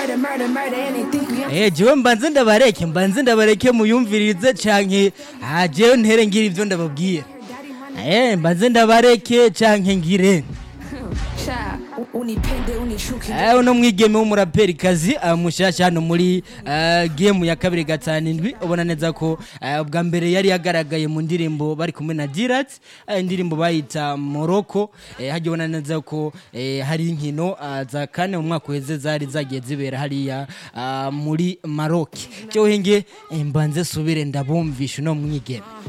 murder, murder, murder, anything we Eh, jewe mbanze ndabareke mbanze ndabareke muyumvirize canke ah, jewe ntere ngira ivyo ndababwira Eh, mbanze ndabareke canke ngire Cha, unipende unishuke Eh, uno mwigeme w'umuraperikazi uh, mushasha hano muri uh, game ya kabiri gatanu indwi ubona neza ko uh, ubwa mbere yari yagaragaye mu ndirimbo bari kumwe na Dirat uh, indirimbo bayita Morocco eh, hajya ubona neza ko eh, hari inkino uh, za kane mu mwaka uheze zari zagiye zibera hariya uh, muri Maroc cyo henge eh, mbanze subire ndabumvisha uno mwigeme